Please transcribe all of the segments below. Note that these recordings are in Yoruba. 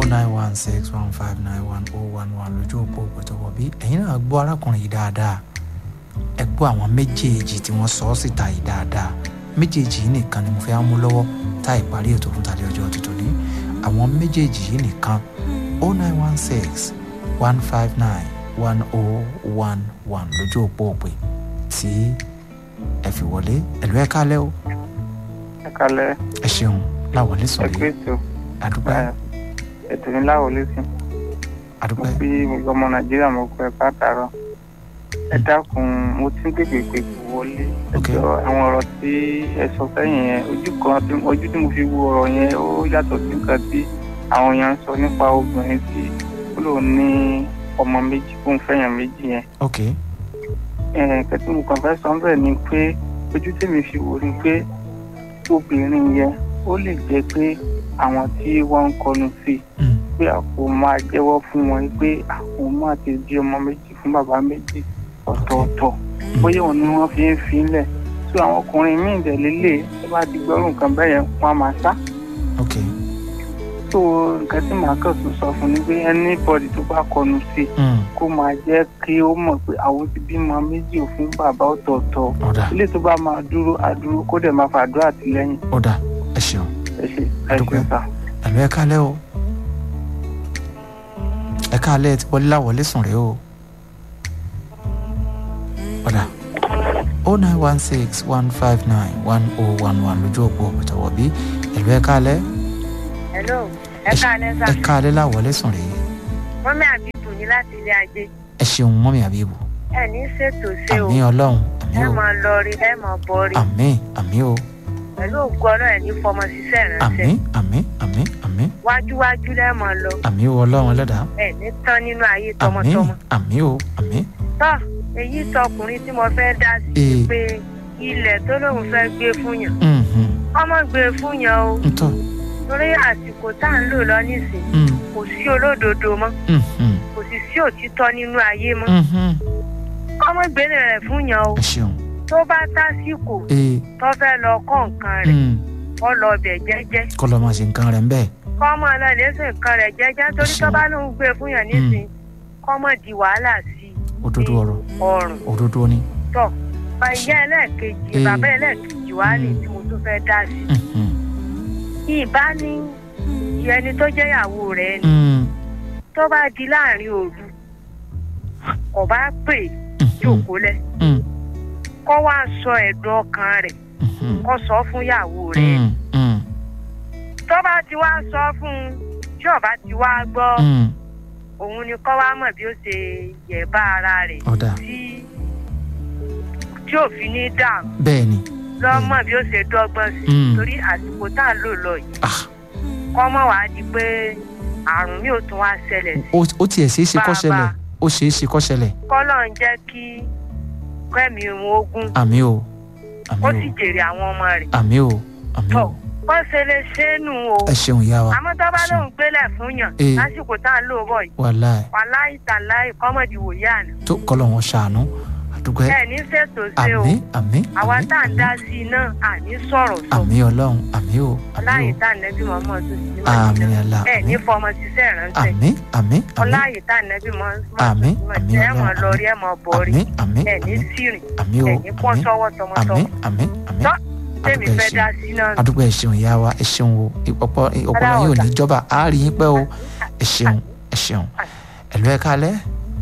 nine one six one five nine one oh one one lójú òpó òpótọ́wọ́ bí ẹ̀yin náà gbọ́ arákùnrin yìí dáadáa ẹ gbọ́ àwọn méjèèjì tí wọ́n sọ ọ́ síta yìí dáadáa méjèèjì yìí nìkan ni mo fẹ́ mú lọ́wọ́ tá ìparí ètò fún tàlẹ́ ọjọ́ tuntun ní àwọn méjèèjì yìí nìkan oh nine one six one five nine one oh one one lójú òpó òpè tí ẹ fi wọlé ẹ̀lú ẹ̀ kálẹ̀ o ẹ kalẹ̀ ẹ ṣeun láwọlé ẹ sọ̀rọ̀ pé yìí tó àdúpẹ́ ètò ní láwọlé sí mo àdúpẹ́ bí gbogbo ọmọ nàìjíríà mo pẹ pàtàrọ ẹ dákun mo ti ń pèpè pé kò wọlé Ok. ẹjọ àwọn ọ̀rọ̀ tí ẹ sọ sẹ́yìn yẹn ojú kan tí ojú tí mo fi wo ọ̀rọ̀ yẹn ó yàtọ̀ sí nǹkan tí àwọn èèyàn ń sọ nípa obìnrin tí ó lò ní ọmọ méjì fún fẹ́yàn méjì yẹn ok nǹkan tí mo kàn fẹ́ sọ bẹ́ẹ̀ ni pé ojú tèmi fi wò ni pé obìnrin yẹn ó lè jẹ́ pé àwọn tí wọ́n ń kọnu sí i Mm. pé àpò máa jẹ́wọ́ fún wọn pé àpò máa ti di ọmọ méjì fún bàbá méjì ọ̀tọ̀ọ̀tọ̀ bóyá òun ni wọ́n fi ń filẹ̀ tó àwọn ọkùnrin míì dẹ̀ lélẹ̀ tó bá ti gbọ́rù nǹkan bẹ́ẹ̀ yẹn wọ́n á máa sá ok tó nǹkan tí màá kàn tún sọ fún ni pé anybody tó bá kọnu sí i Mm. kó máa jẹ́ kí ó mọ̀ pé àwọn ti bímọ méjì ò fún bàbá ọ̀tọ̀ọ̀tọ̀ ọ̀dà ilé tó bá máa dúró àdúró kó dẹ̀ máa fàdúrà àtìlẹ́yìn ọ̀dà ẹ ṣeun ẹ ṣe ẹ Adúpẹ́. ṣe sá. ẹ̀lú ẹ̀ kálẹ̀ o ẹ kálẹ̀ tí wọlé láwọlé sùn rèé o ọ̀dà oh nine one six one five nine one oh one one lójú òpó òpótọ́wọ́ bí ẹ̀lú ẹ̀ kálẹ̀ hello ẹ káalẹ́ sá ẹ kálẹ̀ láwọlé sùn rèé mọ́mí àbíbù ní láti ilé ajé ẹ ṣeun mọ́mí àbíbù ẹ ní ṣètò ṣe o àmì ọlọ́run àmì ẹ o máa lọ rí ẹ máa bọ rí àmì àmì o pẹ̀lú ògùn ọlọ́run ẹ̀ ní fọmọ ṣiṣẹ́ àmì ìránṣẹ́ àmì àmì àmì wájúwájú lẹ́ máa lọ àmì o ọlọ́run ẹlẹ́dàá ẹ ní tán nínú ayé àmì tọmọtọmọ àmì o àmì tọ́ èyí tọkùnrin tí mo fẹ́ dá sí Ee. i pé ilẹ̀ tó lóun fẹ́ gbé fún yàn mhm, ọmọ gbé fún yàn o ntọ́ torí àsìkò tá à ń lò lọ nísìn mm, kò sí olódodo mọ́ mhm, kò sì sí òtítọ́ nínú ayé mọ́ mhm. ọmọ gbélé rẹ̀ fún yàn o ẹ ṣeun tó bá tásìkò ee tó fẹ́ lọ kọ́ nǹkan rẹ̀ mm, kọ́ lọ bẹ̀ jẹ́jẹ́ kọ́ lọ́ máa ṣe nǹkan rẹ̀ ń bẹ́ẹ̀ kọ́ mọ́ lọ lẹ́sìn nǹkan rẹ̀ jẹ́jẹ́ torí tó bá lóun gbé fún yàn nísìn kọ́ mọ̀ di wàhálà sí òdodo ọ̀rọ̀ ọrùn òdodo ni tọ̀ ìyá ẹlẹ́ẹ̀kejì Ee. bàbá ẹlẹ́ẹ̀kejì wá ní tí mo tún fẹ́ dá sí mhm, ìbá ní ẹni tó jẹ́ ìyàwó rẹ̀ ni mm, tó bá di láàrin òru kò bá pè mhm, jókòó lẹ̀ mm, kó wá sọ ẹ̀dùn ọkàn rẹ̀ mhm, kó sọ fún ìyàwó rẹ̀ mm, mm, tó bá ti wá sọ fún un tí ó bá ti wá gbọ́ mm. òun ni kọ́ wá mọ̀ bí ó ṣe yẹ̀ bá ara rẹ̀ ọ̀dà tí tí òfin ní dààmú bẹ́ẹ̀ ni lọ́mọ bí ó ṣe dọ́gbọ́n sí Mm. torí àsìkò tá à ń lò lọ yìí ah, kọ́ mọ̀ wá di pé àrùn mi ò tún wá ṣẹlẹ̀ sí ó ó tiẹ̀ ṣeé ṣe kó Bàbá. ṣẹlẹ̀ ó ṣeé ṣe kó ṣẹlẹ̀ kọ́lọ̀ ń jẹ́ kí kẹ́mi òun ogun àmì o àmì ó o sì jèrè àwọn ọmọ rẹ̀ àmì o àmì tọ̀ o kó ṣe lè ṣe é nù o ẹ ṣeun ìyá wa àmọ́ tó bá ṣeun. lóun gbélẹ̀ fún yàn Ee. lásìkò tá à ń lò bọ̀ yìí wàláì wàláì tàláì kọ́mọ̀dì wòye àná tó kọ́lọ̀ wọn ṣàánú àdúgbò ẹ ẹ ní ṣètò ṣe o àmì àmì àwa àmì tá à ń dá sí i náà àní sọ̀rọ̀ sọ àmì ọlọ́run àmì o àmì ọláyè o tá à ń nẹ́bí mọ́ mọ́ tó sì ní àmì ẹ̀la ẹ ní fọmọ ṣiṣẹ́ ìránṣẹ́ àmì àmì àmì ọláyè tá à ń nẹ́bí mọ́ Àmín, àmín, ẹ mọ̀ Ọlọ́run, lọ rí ẹ mọ̀ bọ̀ rí àmì àmì ẹ ní àmì sírìn àmì o ẹ ní pọ́n àmì sọ́wọ́ àmì tọmọtọmọ àmì àmì Tọ́, tèmi àdúgbò ẹ fẹ́ dá ṣeun sí náà nù. àdúgbò ẹ ṣeun ìyá wa ẹ ṣeun o ọ̀pọ̀ ọ̀pọ̀lọ yóò ní ìjọba a rí yín pẹ́ o ẹ ṣeun ẹ ṣeun ẹ̀lú ẹ̀ káalẹ́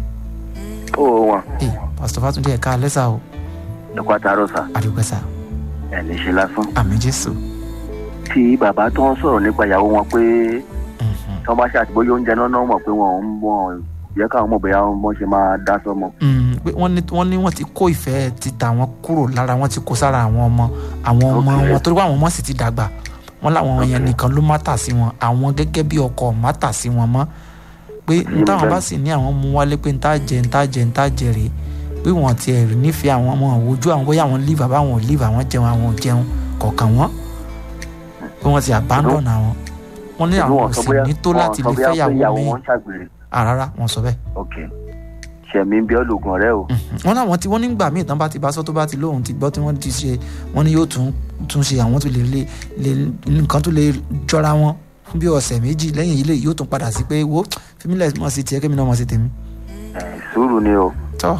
ó wọn ẹ pásítọ̀ fàtúndé ẹ̀ káalẹ́ sá o ẹkọ àtàrọ sà àdúgbò sá ẹ ní ṣe lásán àmì jésù tí bàbá tó ń sọ̀rọ̀ nípa ìyàwó wọn pé Mhm. tí wọ́n bá ṣàtìbóyè oúnjẹ náà náà mọ̀ pé wọn ò ń bọ̀ yẹ káwọn mọ̀ bóyá wọ́n ṣe máa dá sọ́mọ. Mm, pé wọ́n ní wọ́n ní wọ́n ti kó ìfẹ́ títà wọn kúrò lára wọn ti kó sára àwọn ọmọ àwọn ọmọ Okay. wọn torí pé àwọn ọmọ sì ti dàgbà wọn làwọn yẹn nìkan ló mátà sí wọn àwọn gẹ́gẹ́ bí ọkọ mátà sí wọn mọ́ pé n táwọn bá sì ní àwọn mú wálé pé n tá jẹ n tá jẹ n tá jẹ rèé pé wọn ti ẹ̀rí nífẹ̀ẹ́ àwọn ọmọ òwòjú àwọn bóyá àwọn líìfù àbáwọn ò líìfù àwọn jẹun àwọn ò jẹun kọ̀ọ̀kan wọn pé wọ́n ti abandon àwọn wọ́n ní Ṣùgbọ́n àwọn wọn ò sọ sì bóyá ní tó wọn láti sọ lè bóyá fẹ́ pé yàwó ìyàwó mi wọn ṣàgbèrè àrárá wọn sọ bẹ́ẹ̀ ok ṣẹ̀mí bí ọlọ́gùn ọ̀rẹ́ o wọn láwọn tí wọn nígbà míì tán bá ti bá sọ tó bá ti lóhùn ti gbọ́ tí wọ́n ti ṣe wọ́n ní yóò tún tún ṣe àwọn tó lè lè lè nǹkan tó lè jọra wọn fún bí ọ̀sẹ̀ méjì lẹ́yìn ilé yóò tún padà sí pé wo fímílẹ̀ mọ̀ sí tiẹ̀ kémi náà mọ̀ sí tèmi. ẹ sùúrù ni o tọ́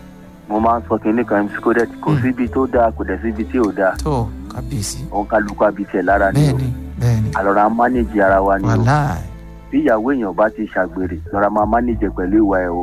mo máa ń sọ kinní kan mc kodet kò Mm. síbi tó dáa kò dẹ̀ síbi tí ò dáa tọ́ kábíyèsí òun kálukú àbí tiẹ̀ lára ni bẹ́ẹ̀ o ni bẹ́ẹ̀ ni àlọ́ra mánéjì ara wa ni o wàhálà bí ìyàwó èèyàn bá ti ṣàgbèrè lọ́ra máa mánéjì pẹ̀lú ìwà ẹ̀ o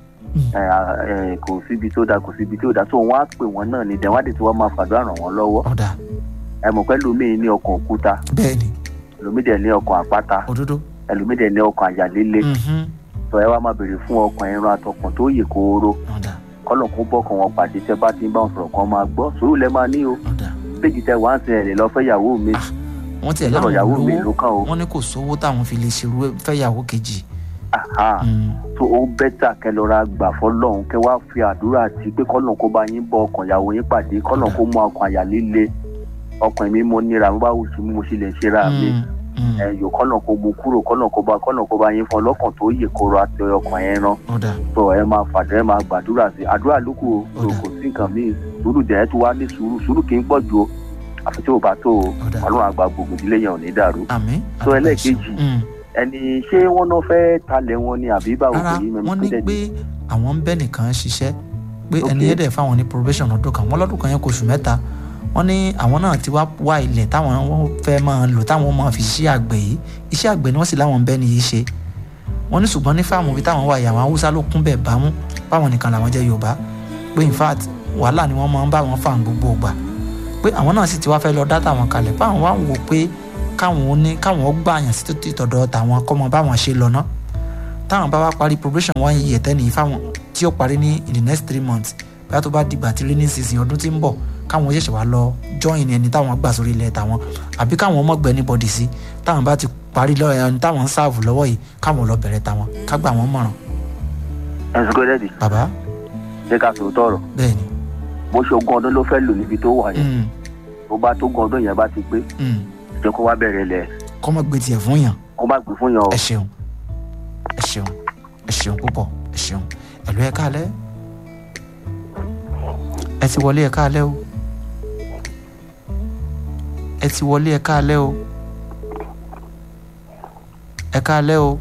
ẹ, ẹ, kò síbi tó dáa kò síbi tí ò dáa tó wọn á pè wọn náà ní dẹ̀wádìí tí wọ́n máa fàdúrà ràn wọ́n lọ́wọ́ ọ̀dà ẹ mọ̀ pé lómi ní ọkàn òkúta bẹ́ẹ̀ ni lómi dẹ̀ ní ọkàn àpáta òdodo ẹlòmí dẹ̀ ní ọkàn àyà líle Mhm. sọ ẹ wá máa béèrè fún ọkàn ẹran àtọkàn tó yè kóró ọ̀dà kọ́lọ̀ kó bọ́kàn wọn pàdé tẹ́ bá ti ń bá wọn sọ̀rọ̀ kan máa gbọ́ sùúrù lẹ́ máa ní o ọ̀dà péjì tẹ wá ń sin ẹ̀rẹ̀ lọ fẹ́ yàwó mi Ah, wọ́n tiẹ̀ lọ́rọ̀ láwọn yàwó mi ló olówó kàn o wọ́n ní kò sówó táwọn fi lè ṣerú fẹ́yàwó kejì Aha. Mm. tó ó bẹ́tà kẹ lọ́ra gbà fọlọ́run kẹ wá fi àdúrà àti pé kọ́lọ̀ kó bá yín bọ ọkàn yàwó yín pàdé kọ́lọ̀ kó mú ọkàn àyà líle ọkàn mi mo níra mo bá wù sí mo sì lè ṣe ra mi Mm. Mm. ẹyọ kọ́lọ̀ kó mu kúrò kọ́lọ̀ kó bá kọ́lọ̀ kó bá yín fọ lọ́kàn tó yè kóró àti ọkàn yẹn rán ọ̀dà tó ẹ máa fàdé ẹ máa gbàdúrà sí àdúrà lókù o Ó tó dà. kò sí nǹkan míì sùúrù dẹ̀ tó wá ní sùúrù sùúrù kì í pọ̀ ju o àfi tí ò bá tó o Ó dà. ọlọ́run àgbà gbogbo ìdílé yẹn ò ní dàrú àmín tó àdúpẹ́ ẹlẹ́ẹ̀kejì ṣeun. Mm. ẹni ṣé wọ́n náà fẹ́ talẹ̀ wọn ni àbí báwo rárá kò yí mẹ́mí wọ́n tó ní dẹ̀ pé àwọn ń bẹ́ nìkan ṣiṣẹ́ pé ẹni Ok. yẹn dẹ̀ fáwọn ní probation ọdún kan wọ́n lọ́dún kan yẹn kò oṣù mẹ́ta wọ́n ní àwọn náà ti wá wá ilẹ̀ táwọn wọ́n fẹ́ máa lò táwọn máa fi ṣiṣẹ́ àgbẹ̀ yìí iṣẹ́ àgbẹ̀ ni wọ́n sì láwọn ń bẹ́ nìyí ṣe wọ́n ní ṣùgbọ́n ní fáàmù ibi táwọn wà yìí àwọn haúsá ló kún bẹ̀ bámú báwọn nìkan làwọn jẹ́ yorùbá pé in fact wàhálà ni wọ́n máa ń bá wọn fà ń gbogbo ìgbà pé àwọn náà sì ti wá fẹ́ lọ dá tàwọn kalẹ̀ báwọn wá ń wò pé káwọn ó ní káwọn ó gbààyàn sí títí tọ̀dọ̀ tàwọn kọ́mọ báwọn ṣe lọ ná táwọn bá wá parí probation one year tẹ́ni yìí fáwọn tí ó parí ní in the next three months bóyá tó bá dìgbà tí rainy season ọdún tí ń bọ̀ káwọn ṣẹ̀ṣẹ̀ wá lọ join ẹni táwọn gbà sórí ilẹ̀ tàwọn àbí káwọn ọmọ gbẹ anybody sí táwọn bá ti parí lọ ẹni táwọn ń sáàfù lọ́wọ́ yìí káwọn lọ bẹ̀rẹ̀ tàwọn ká gbà wọ́n mọ̀ràn ẹ̀sùn kó dẹ́ẹ̀dì bàbá ṣé ká sòótọ́ ọ̀rọ̀ bẹ́ẹ̀ ni bó ṣe ogún ọdún ló fẹ́ lò níbi tó wà yẹn Mm, tó bá tó ogún ọdún yẹn bá ti pé mm. jẹ́ kó wá bẹ̀rẹ̀ lẹ̀ kọ́mọ gbé tiẹ̀ fún yàn kó má gbé fún yàn o ẹ ṣeun ẹ ṣeun ẹ ṣeun púpọ̀ ẹ ṣeun ẹ̀lú ẹ káalẹ́ ẹ ti wọlé ẹ káalẹ́ o ẹ ti wọlé ẹ káalẹ́ o ẹ káalẹ́ o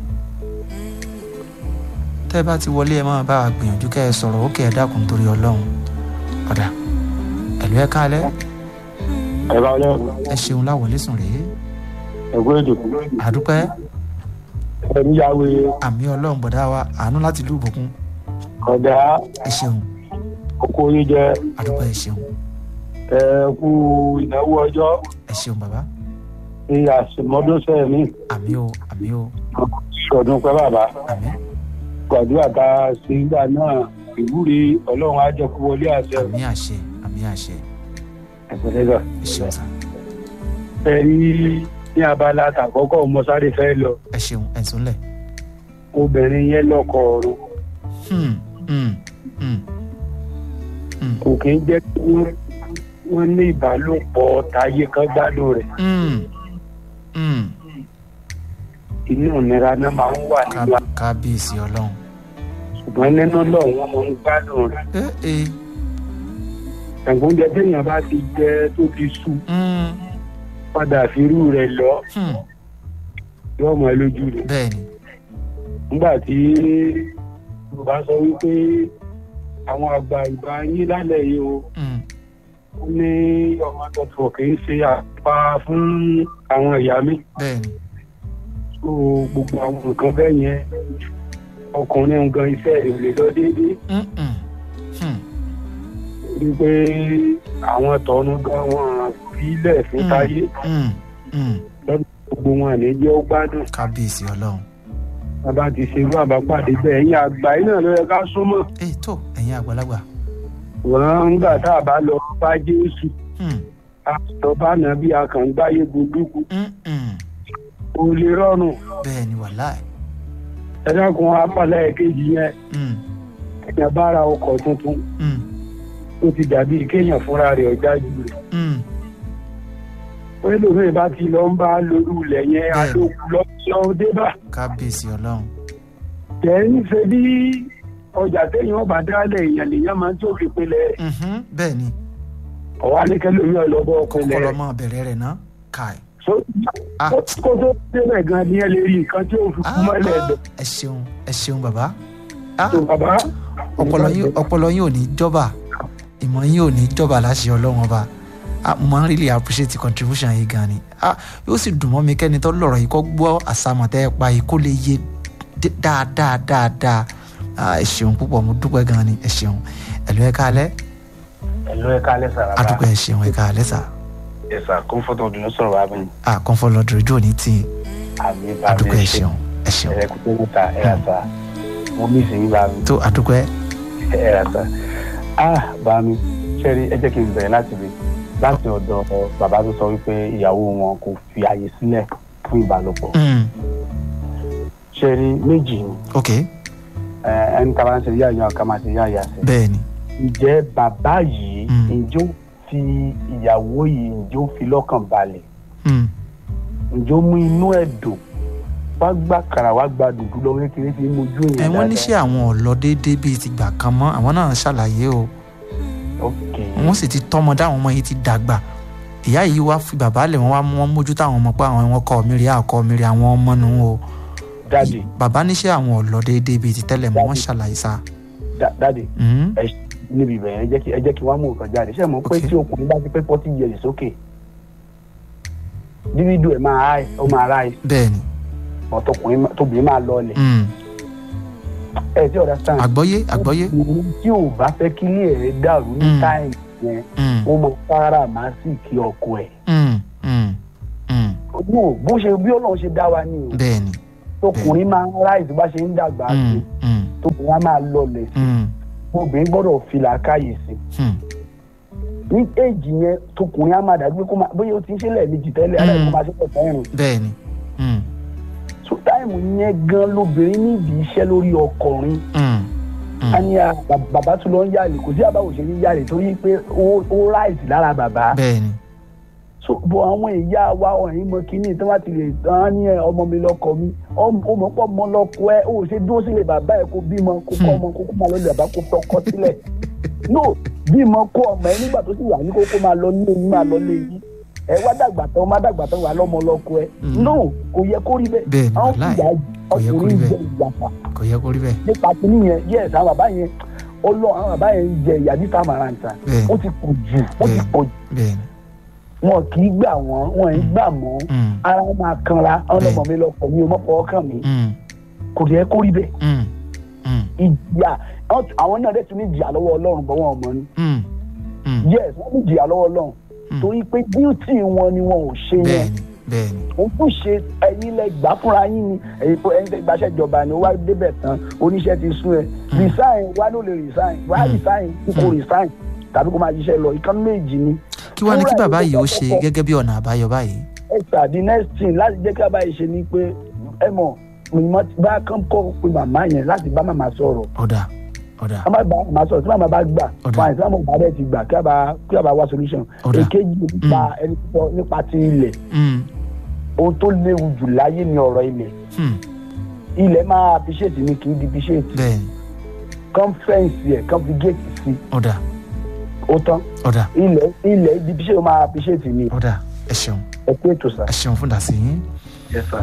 tẹ́ ẹ bá ti wọlé ẹ máa bá wa gbìyànjú kẹ́ ẹ sọ̀rọ̀ ó kẹ́ ẹ dákun torí ọlọ́run ọ̀dà ẹ̀lú ẹ káalẹ́ ẹ bá lọ ẹ ṣeun láwọlé sùn rèé ẹgbẹ́ èdè àdúpẹ́ ẹni yàwé àmì ọlọ́run bọ̀dá wa àánú láti ìlú ìbùkún ọ̀dà ẹ ṣeun oko yín jẹ àdúpẹ́ ẹ ṣeun ẹ kú ìnáwó ọjọ́ ẹ ṣeun bàbá ní àṣemọ́dúnṣẹ́ mi àmì o àmì o ṣọdún pẹ́ bàbá àmì gbàdúrà tá a ṣe nígbà náà ìwúre ọlọ́run á jẹ́ kó wọlé àṣẹ àmì àṣẹ àmì àṣẹ ẹ̀pẹ̀lẹ́gà. ẹ ṣeun sá ẹ rí ní abala àtàkọ́kọ́ mọ́sáré fẹ́ lọ ẹ ṣeun ẹ tún lẹ̀ obìnrin yẹn lọ́kọ ọ̀run Hmm, hmm, hmm, hmm, kò kí ń jẹ́ kí wọ́n- wọ́n ní ìbálòpọ̀ táyé kan gbádùn rẹ̀ hmm, hmm. inú ìnira náà máa ń wà nínú Ká- kábíyèsí ọlọ́run ṣùgbọ́n nínú lọ wọ́n máa ń gbádùn rẹ̀ ẹ ẹ ẹ̀gbọ́njẹ téèyàn bá ti jẹ tó ti sú hmm, padà fírú rẹ̀ lọ hmm. yóò mọ lójú rẹ̀ bẹ́ẹ̀ ni nígbà tí yorùbá sọ wípé àwọn àgbà ìgbà yín lálẹ́ yìí o hmm, ó ní ọmọ tuntun kì í ṣe àpá fún àwọn ìyá mi bẹ́ẹ̀ ni so gbogbo àwọn nǹkan bẹ́ẹ̀ yẹn ọkùnrin gan iṣẹ́ rẹ̀ ò lè lọ déédéé hmm, hmm, hmm, wípé àwọn tọ̀nù gan wọn sílẹ̀ fún Mm. táyé hmm, hmm. gbogbo wọn ní jẹ́ ó gbádùn kábíyèsí ọlọ́run bàbá ti ṣerú àbápàdé bẹ́ẹ̀ ẹ̀yìn àgbà yìí náà ló yẹ ká súnmọ́ ẹ tó ẹ̀yin àgbàlagbà wọ́n ń gbà tá a bá lọ bá jésù Hmm, àtọ̀ bá nà bí akàngbáyé gbogbo hmm, hmm. kò lè rọrùn bẹ́ẹ̀ ni wàláì ẹ dákun apàlẹ́ kejì yẹn Hmm, èèyàn bá ra ọkọ̀ tuntun hmm, ó ti dàbí kéèyàn fúnra rẹ̀ ọjà jù rẹ̀ hmm. pé lómi bá ti lọ ń bá lórí ilẹ̀ yẹn Bẹ́ẹ̀ni. àlòkù lọ lọ dé bá kábíyèsí ọlọ́run tẹ̀ ń ṣe bí ọjà téèyàn bá dálẹ̀ èèyàn lèèyàn máa ń tó fi pinlẹ̀ Mhm, bẹ́ẹ̀ ni ọ̀wá ní kẹlòmí ọlọ́bọ̀ pinlẹ̀ kọ́kọ́ lọ mọ́ bẹ̀rẹ̀ rẹ̀ ná káì so Ah. kó tó débẹ̀ gan ni ẹ lè rí nǹkan tí ó fi kú mọ́lẹ̀ ẹ̀dọ̀ ẹ ṣeun ẹ ṣeun bàbá Ah, tó bàbá. ọpọlọ yín ọpọlọ yín ò ní jọba ìmọ̀ yín ò ní jọba láṣẹ ọlọ́run ọba Ah, mo máa ń really appreciate contribution yìí gan ni Ah, yóò sì dùn mọ́ mi kẹ́ni tó lọ̀rọ̀ yìí kó gbọ́ àsàmọ̀tẹ́ ẹ pa yìí kó lè yé dé- dáadáa dáadáa Ah, ẹ ṣeun púpọ̀ mo dúpẹ́ gan ni ẹ ṣeun ẹ̀lú ẹ káalẹ́ ẹ̀lú ẹ̀ka lẹ́sà rárá adúpẹ́ ẹ ṣeun ẹ káalẹ́ sà ẹ̀sà comfort ọdún ló sọ̀rọ̀ wá mi Ah, comfort lọ́dọ̀ ojú òní tì í àmì bá mi adúpẹ́ ẹ ṣe ṣeun ẹ ṣeun ẹ̀rẹ́ kúkú níta ẹ̀rà sá mo mí ìsìn bá mi tó adúpẹ́ ẹ̀rà sá ah bá mi ṣẹ́rí ẹ jẹ́ kí n bẹ̀rẹ̀ láti rí láti ọ̀dọ̀ bàbá tó sọ wípé ìyàwó wọn kò fi àyè sílẹ̀ fún ìbálòpọ̀ Mm, ṣẹ́rí méjì ni ok ẹ, ẹni tá a bá ń ṣe yá ìyá ká máa ṣe yá ìyá sí bẹ́ẹ̀ ni ǹjẹ́ bàbá yìí Mm. ǹjẹ́ ó fi ìyàwó yìí ǹjẹ́ ó fi lọ́kàn balẹ̀ Mm, ǹjẹ́ ó mú inú ẹ̀ dùn wá gbà kàrà wá gba dùdú lọ́wọ́ kékeré fi mojú ẹ èèyàn wọ́n níṣẹ́ àwọn ọ̀lọ́ déédéé bíi ti gbà kan mọ́ àwọn náà ṣàlàyé o ok wọ́n sì ti tọ́mọ dáwọn ọmọ yìí ti dàgbà ìyá yìí wá fi bàbá lẹ̀ wọ́n wá mú wọn mójú táwọn ọmọ pé àwọn wọn kọ́ mi rí àkọ́ mi rí àwọn ọmọ nù o dáàdì bàbá níṣẹ́ àwọn ọ̀lọ́ déédéé bíi ti tẹ́lẹ̀ mọ́ wọ́n ṣàlàyé sá. dá- dáàdì Mm, ẹ ṣ- níbi ìbẹ̀rẹ̀ ẹ jẹ́ kí ẹ jẹ́ kí wọ́n mú nǹkan jáde ṣé ẹ mọ̀ pé Ok. tí ọkùnrin bá ti pé forty years sókè dídú ẹ̀ máa háì ó máa ráì bẹ́ẹ̀ ni ọ̀tọkùnrin má- tóbìnrin máa lọlẹ̀ Mm, ẹ ti ọ̀dà stand àgbọ́yé àgbọ́yé ọkùnrin tí ò bá fẹ́ kí ilé ẹ̀ dàrú ní Mm. táìmù yẹn Mm, ó mọ sáárà máa sì kí ọkọ ẹ̀ mm, mm, mm, no bó ṣe bí ọlọ́run ṣe dá wa ní o bẹ́ẹ̀ ni tọkùnrin máa ń ráì tó bá ṣe ń dàgbà sí Mm, mm, tóbìnrin á máa lọlẹ̀ sí mm, obìnrin gbọ́dọ̀ fi làákàyè sí mm, ní éèjì yẹn tọkùnrin á máa dàgbé kó máa bóyá o ti ń ṣe lẹ́ẹ̀mejì tẹ́lẹ̀ Mm. aláìsàn máa ṣe pọ̀ fẹ́ràn bẹ́ẹ̀ ni Mm, so táìmù yẹn gan lobìnrin nídìí iṣẹ́ lórí ọkùnrin mm, mm, a ní a bà- bàbá tó lọ ń yàlè kò sí àbáwò ṣe ní yàlè torí pé ó ó ráìsì lára bàbá bẹ́ẹ̀ ni so bọ àwọn ìyá wa ọ̀hìn mọ kínní tí wọ́n ti lè tán ní ẹ ọmọ mi lọkọ mi ọmọ ọmọ pọ̀ mọ́ lọkọ ẹ ó ṣe dúró sílẹ̀ bàbá ẹ kó bímọ kó kọ́ ọmọ kó kó máa lọ lè bàbá kó tọkọ sílẹ̀ no bímọ kó ọmọ ẹ nígbà tó sì wà ní kó kó máa lọ nílé yín máa lọ lé yín ẹ wá dàgbà tán má dàgbà tán wà lọ́mọ lọkọ ẹ Mm. no kò yẹ kó rí Bẹ́ẹ̀ bẹ́ẹ̀ ni, àwọn wàláì, ìyá kò yẹ kó rí ọkùnrin bẹ́ẹ̀. jẹ ìyàpá kò yẹ kó rí bẹ́ẹ̀ nípa kínní yẹn yes àwọn bàbá yẹn ọlọ àwọn bàbá yẹn ń jẹ ìyá ní tamaranta bẹ́ẹ̀ ó ti pọ̀ jù ó ti Bẹ́ẹ̀. pọ̀ jù bẹ́ẹ̀ ni wọn kì í gbà wọ́n wọn ì gbà mọ́ Mm, ara wọn máa kanra ọlọmọ mi lọkọ mi ò mọ fọwọ́ kàn mí mm, kò yẹ kó rí bẹ́ẹ̀ mm, mm, ìjìyà àwọn náà dẹ̀ tún ní ìjìyà lọ́wọ́ ọlọ́run bọ́ wọn ọmọ ni mm, mm, yes wọ́n ní ìjìyà lọ́wọ́ ọlọ́run Mm. torí pé díùtì wọn ni wọn ò ṣe bẹ́ẹ̀ yẹn ni bẹ́ẹ̀ ni òun tún ṣe ẹ̀yin lẹ gbà fúnra yín ni ẹ̀yin tó ẹ̀yin tẹ gbaṣẹ́ ìjọba ni ó wá débẹ̀ tán oníṣẹ́ ti sún ẹ resign wá ló lè resign wá Mm. resign kí kò resign tàbí kó máa ṣiṣẹ́ lọ ìkànnì méjì ni kí wàá ní kí Fúnra bàbá ẹ̀ yìí ló ó sọ ṣe fún- gẹ́gẹ́ bí ọ̀nà àbáyọ báyìí extra the next thing láti jẹ́ kí bàbá yìí ṣe ni pé ẹ mọ̀ mímọ́ bá kán kọ́ pé màmá yẹn láti bá màmá sọ̀rọ̀ ọ̀dà ọ̀dà a máa bá màmá sọ̀rọ̀ tí màmá bá gbà Ọ̀dà. fine tí màmá bá dẹ̀ ti gbà kí a bá kí a bá wá solution Ọ̀dà. èkejì nípa ẹni púpọ̀ nípa ti ilẹ̀ Mm, ohun tó léwu jù láyé ni ọ̀rọ̀ ilẹ̀ mm, ilẹ̀ máa appreciate ni kì í di appreciate bẹ́ẹ̀ ni kan fẹ́ǹsì ẹ̀ kan fi gate sí ọ̀dà ó tán ọ̀dà ilẹ̀ ilẹ̀ ibi appreciate ó máa appreciate ni ọ̀dà ẹ ṣeun ẹ pé ètò sà. ẹ ṣeun fún dàsí yín. Yes, sir.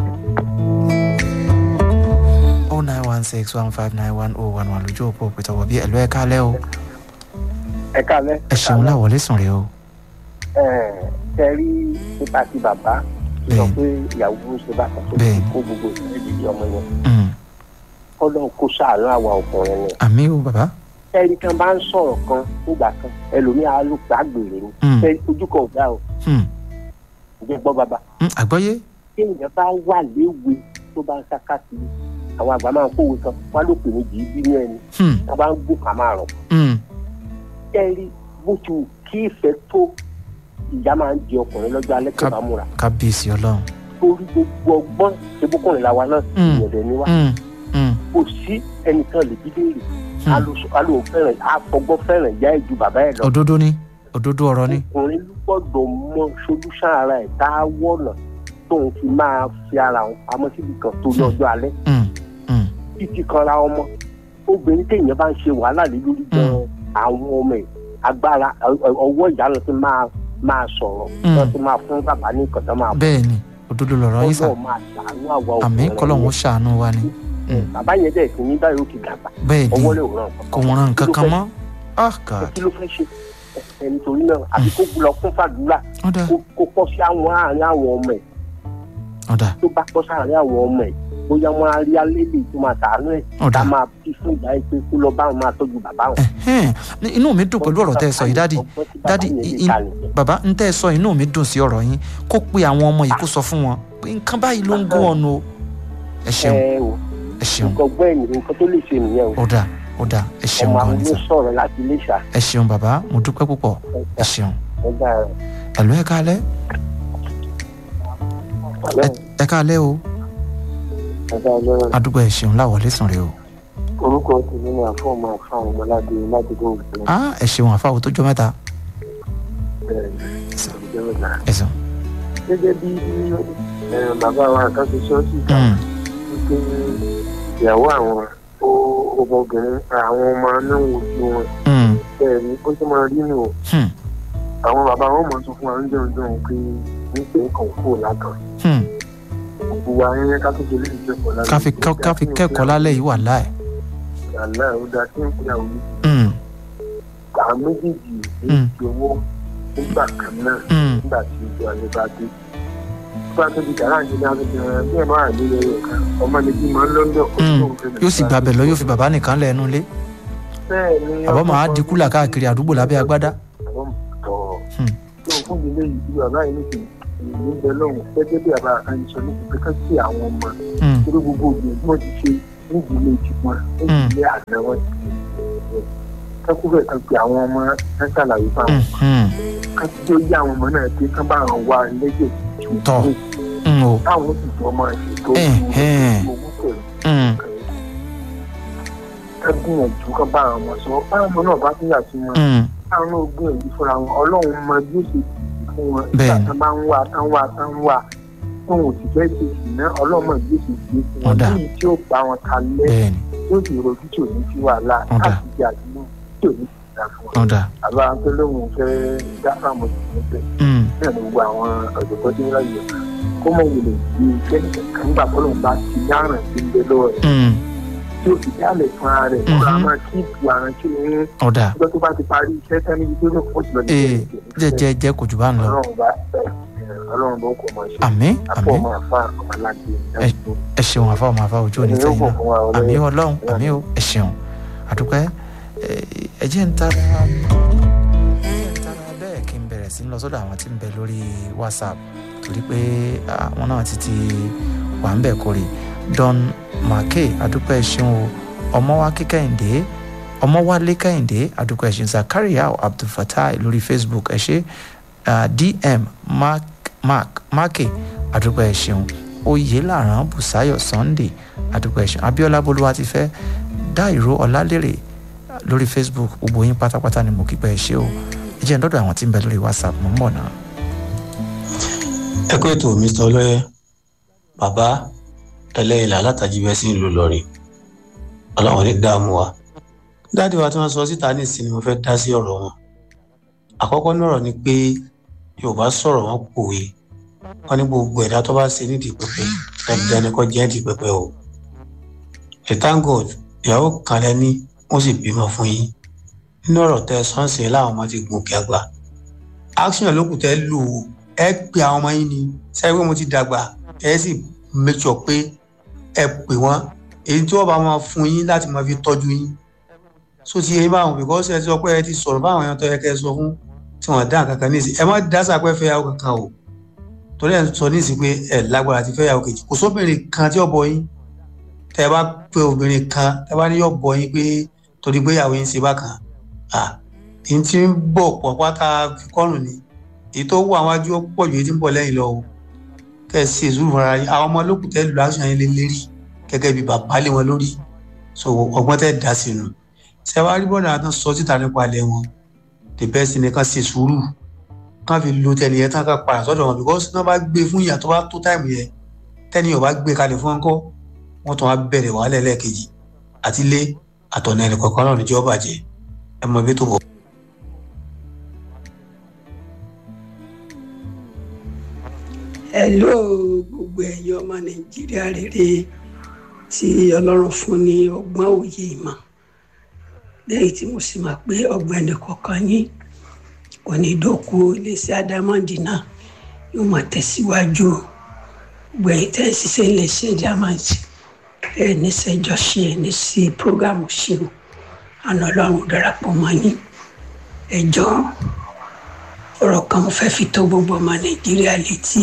oh nine one six one five nine one oh one one lójú òpó òpètò wọ̀ bí ẹ̀lú ẹ̀ kálẹ̀ o ẹ kálẹ́. ẹ ṣeun láwọlé sùn rè o ẹ ẹ rí nípa ti bàbá sọ Bẹ́ẹ̀ni. pé ìyàwó ń ṣe bàtà tó Bẹ́ẹ̀ni. kó gbogbo ìṣẹ̀lẹ̀ ìdílé ọmọ yẹn Mm, kọ́lọ́n kó ṣàánú àwa ọkùnrin ni. àmì o bàbá ẹni kan bá ń sọ̀rọ̀ kan nígbà kan ẹlòmíà ló gbàgbére ni Mm. ṣe ojú kan ò dá o Mm, ǹjẹ́ gbọ́ bàbá mm, àgbọ́yé tí èèyàn bá wà léwe tó bá ń sáká sí i àwọn àgbà máa ń kówó kan wá ló pè méjì bínú ẹni Mm, wọn bá ń gbó ká máa rọ̀ mm, kẹ́rí bó ti wù kí ìfẹ́ tó ìyá máa ń jẹ ọkùnrin lọ́jọ́ alẹ́ tó Ká- bá múra kábíyèsí ọlọ́run torí gbogbo ọgbọ́n ṣebúkùnrin làwa náà Mm. ìyẹ̀dẹ̀ ni wá Mm, mm, kò sí ẹnìkan lè bí léèrè Mm. alò fẹ́ràn àfọgbọ́n fẹ́ràn ìyá ẹ̀ ju bàbá ẹ̀ lọ òdodo ni òdodo ọ̀rọ̀ ni ọkùnrin ló gbọ́dọ̀ mọ solúṣàn ara ẹ̀ tá a wọ̀nà tóun fi máa fi ara òun pamọ́ síbi kan torí Hmm. ọjọ́ alẹ́ Mm, mm, títí kanra ọmọ obìnrin téèyàn bá ń ṣe wàhálà lé lórí gan àwọn ọmọ ẹ̀ agbára ọ- ọ- ọwọ́ ìyá lọ sí máa máa sọ̀rọ̀ Mm. wọ́n ti máa fún bàbá ní nǹkan tó máa fún bẹ́ẹ̀ ni òdodo lọ̀rọ̀ yín sà Ọlọ́run máa ṣàánú àwa àmì obìnrin kọ́lọ́hún yẹn. ṣàánú wa ni Mm. bàbá yẹn dẹ̀ sí ní báyìí ó ti dàgbà bẹ́ẹ̀ ọwọ́ ni lè ràn kàn kò wọ́n ràn nǹkan kan mọ́ ah god kí ló fẹ́ ṣe ẹ̀ nítorí náà àbí kó lọ fún fàdúrà ọ̀dà kó kó pọ́ sí àwọn àárín àwọn ọmọ ẹ̀ ọ̀dà tó bá pọ́ sáàárín àwọn ọmọ ẹ̀ bóyá wọn á rí alẹ́lẹ̀ tó máa tàánú ẹ̀ ọ̀dà ká máa fi fún ìyá ẹ̀ pé kó lọ bá wọn máa tọ́jú bàbá wọn. ẹ̀hẹ́n. Ní- inú mi dùn pẹ̀lú ọ̀rọ̀ tẹ́ ẹ sọ yìí dádì dádì i- i- bàbá ń tẹ́ ẹ sọ inú mi dùn sí ọ̀rọ̀ yín kó pe àwọn ọmọ yìí kó sọ fún wọn pé nǹkan báyìí ló ń gún ọ̀nà o ẹ ṣeun ẹ o ẹ ṣeun nǹkan gbọ́ ẹ̀yìn nǹkan tó lè ṣe nìyẹn o ọ̀dà ọ̀dà ẹ ṣeun ọmọ gan àwọn ni ló sà sọ̀rọ̀ láti ilé ìṣà ẹ ṣeun bàbá mo dúpẹ́ púpọ̀ ẹ ṣeun ẹgbà rẹ̀. ẹ̀lú ẹ káalẹ́ Ẹ- ẹ káalẹ́ o ẹgbà rẹ̀ adúgbò ẹ ṣeun láwọlé sùn rè o orúkọ tèmi ni àfọ̀mọ́ àfáwọn ọmọládé ládùúgbò òkè ah ẹ ṣeun àfáwọ tó jọ mẹ́ta ẹ sùn gẹ́gẹ́ bí eh, bàbá wa kan ti sọ sí ìta Mm, wípé ìyàwó àwọn ó ọmọbìnrin àwọn ọmọ náà wojú wọn mm, bẹ́ẹ̀ ni ó ti máa rí nù hmm, àwọn bàbá wọn mọ̀ sọ fún wa ń jẹun jẹun pé nípa nǹkan kúrò látàn hmm. gbogbo wa yẹn ká tó ṣe lè jẹ́kọ̀ọ́ lálẹ́ ká fi kọ́- ká fi kẹ́kọ̀ọ́ lálẹ́ yìí wà láì àlá ó dáa kí n pè àwọn Mm, àwọn méjèèjì ní Mm. ìṣòwò nígbà kan náà mm, nígbà tí ojú ayé bá dé bá tó di dàrá ní dáa tó bí ẹ máa ní ẹyọ kan ọmọ ní bí máa ń lọ́dọ̀ mm. yóò sì gbàbẹ̀ lọ yóò fi bàbá nìkan lẹ́nu lé bẹ́ẹ̀ ni àbọ̀ máa di kúlà káàkiri àdúgbò lábẹ́ agbádá àwọn tọ̀ Hmm. tó fún mi léyìí bí bàbá yìí nìkan èyí ń bẹ lọ́hùn gẹ́gẹ́ bí bàbá kan sọ ní pípẹ́ sí àwọn ọmọ Mm, torí gbogbo òbí tí wọ́n ti ṣe nídìílé tiwọn nídìílé àná wọn ti ṣe kẹ́kọ̀ọ́ kan pé àwọn ọmọ ẹ̀ ṣàlàyé fáwọn mm, mm. kan tí ó yá àwọn ọmọ náà pé kán bá àwọn wá lẹ́jẹ̀ Tọ́. Mm, o táwọn sì jọ máa ṣètò Ẹ̀hẹ́n. owó pẹ̀lú Mm, ká gbìyànjú kán bá àwọn ọmọ sọ báwọn ọmọ náà bá tún yà sí wọn mm. káwọn náà gbìyànjú fúnra wọn ọlọ́run mọ bí ó ṣe tìjú fún wọn Bẹ́ẹ̀ni. nígbà tán bá ń wá tán wá tán wá tóun ò sì fẹ́ ṣe sì ná ọlọ́run mọ bí ó ṣe ṣe fún wọn Ọ̀dà. lẹ́yìn tí ó bá wọn kalẹ̀ bẹ́ẹ̀ni yóò sì rojú tí ò ní sí wàhálà Ọ̀dà. láti di àdúgbò tí ò ní sí ìdá fún wọn. ọ̀dà àbá tó lóun fẹ́ dáfà mọ́ sí ní bẹ́ẹ̀ Mm, náà ni gbogbo àwọn ọ̀dọ́gbọ́n tí ń ráyè kó mọ̀ wọlé bí iṣẹ́ nìkan nígbà fọlọ́n bá ti yáràn sí ń bẹ lọ́wọ́ rẹ̀ mm. tí ó fi dálẹ̀ fún ara rẹ̀ kó a máa kí ìbù àrùn tí ó ń ọ̀dà ọjọ́ tó bá ti parí iṣẹ́ tán níbi tó ní kó sì lọ ní ee jẹ́jẹ́ jẹ́ kò jù bá ń lọ ọlọ́run bá ọlọ́run bá kò máa ṣe àmín àpò àmín ọmọ àfa ọmọláńgbé ẹ ṣeun àfa ọmọ àfa ojú òní ẹni yóò tẹ̀yìn bọ̀ náà fún wa àmì ọlọ́run ọlọ́run àmì o ẹ ṣeun àdúpẹ́ ẹ jẹ́ ń tara ẹ jẹ́ ń tara bẹ́ẹ̀ kí n bẹ̀rẹ̀ sí ń lọ sọ́dọ̀ àwọn tí ń bẹ lórí whatsapp torí pé àwọn náà ti ti wà ń bẹ̀ kórè don make àdúpẹ́ ẹ ṣeun o ọmọwákí kẹ́hìndé ọmọwálé kẹ́hìndé àdúpẹ́ ẹ ṣeun zakaria abdulfatai lórí facebook ẹ ṣe ah, dm mark mark make àdúpẹ́ ẹ ṣeun oyèlàrán bùsáyọ̀ sunday àdúpẹ́ ẹ ṣeun abiola bolúwa ti fẹ́ dáìró ọlálérè lórí facebook gbogbo yín pátápátá ni mo kí pé ẹ ṣe o ẹ jẹ́ ń dọ́dọ̀ àwọn tí ń bẹ lórí whatsapp mo ń bọ̀ náà. ẹ kó ètò mr ọlọ́yẹ bàbá ẹlẹ́yìnlá látàjì bẹ́ẹ̀ sí ìlú lọ́rẹ̀ ọlọ́run ní dààmú wa dáàdi wa tí wọ́n sọ síta nísìn ni mo fẹ́ dá sí ọ̀rọ̀ wọn àkọ́kọ́ nọ̀rọ̀ ni pé yorùbá sọ̀rọ̀ wọn pòwe wọn ní gbogbo ẹ̀dá tó bá ṣe nídìí pẹpẹ dandan ni kò jẹ́ nídìí pẹpẹ o ẹ thank god ìyàwó kan lẹ́ní wọ́n sì bímọ fún yín nínú ọ̀rọ̀ tẹ sọ́ọ̀sì láwọn ọmọ ti gùn kí àgbà action ló kù tẹ́ lò ó ẹ pe àwọn ọmọ yín ni sẹ́yìn pé mo ti dàgbà ẹ sì make sure pé ẹ pè wọ́n èyí tí wọ́n bá máa fún yín láti máa fi tọ́jú yín so ti yẹn báwọn because ẹ ti sọ pé ẹ ti sọ̀rọ̀ báwọn èèyàn tó yẹ kẹ́ ẹ sọ fún tí wọ́n dá kankan ní ìsìn ẹ má dásà pé fẹ́ yàwó kankan o torí ẹ sọ ní ìsìn pé ẹ lágbára ti fẹ́ yàwó kejì kò sóbìnrin kan tí ó bọ yín tẹ ẹ bá pe obìnrin kan tẹ ẹ bá ní yóò bọ yín pé torí pé ìyàwó yín ṣe bákan ah èyí tí ń bọ̀ pọ̀ pátá fi kọ́rùn ni èyí tó wọ àwọn ajú pọ̀ ju èyí tí ń bọ̀ lẹ́yìn lọ o kẹ́ ẹ ṣe sùúrù fúnra yín àwọn ọmọ olókùn tẹ́ lù aṣọ yẹn lé lérí gẹ́gẹ́ bí bàbá lé wọn lórí so ọgbọ́n tẹ́ dá sí nu ṣé wàá rí bọ́dà tán sọ síta nípa ilẹ̀ wọn the best ni kán ṣe sùúrù kán fi lo tẹni yẹn tán ká padà sọ́dọ̀ wọn because tí wọ́n bá gbé fún ìyà tó bá tó táìmù yẹn tẹ́ni yóò bá gbé kalẹ̀ fún ọkọ́ wọ́n tún wá bẹ̀rẹ̀ wàhálà ẹlẹ́ẹ̀kejì àti ilé àtọ̀nà ẹnì kọ̀ọ̀kan náà níjọ́ bàjẹ́ ẹ mọ ibi tó bọ̀. hello gbogbo ẹ̀yin ọmọ nàìjíríà rere tí ọlọ́run fún ní ọgbọ́n òye ìmọ̀ lẹ́yìn tí mo sì mọ̀ pé ọgbẹ́ni kọ̀ọ̀kan yín kò ní dókú iléeṣẹ́ adámọ́ndì náà yóò máa tẹ̀síwájú gbẹ̀yìn tẹ́ ẹ̀ ṣiṣẹ́ iléeṣẹ́ diamond ẹ̀ ní sẹ́jọ́ ṣe ẹ̀ ní sí prógámù ṣe o àná ọlọ́run darapọ̀ mọ́ yín ẹjọ́ ọ̀rọ̀ kan mo fẹ́ fi tó gbogbo ọmọ nàìjíríà létí.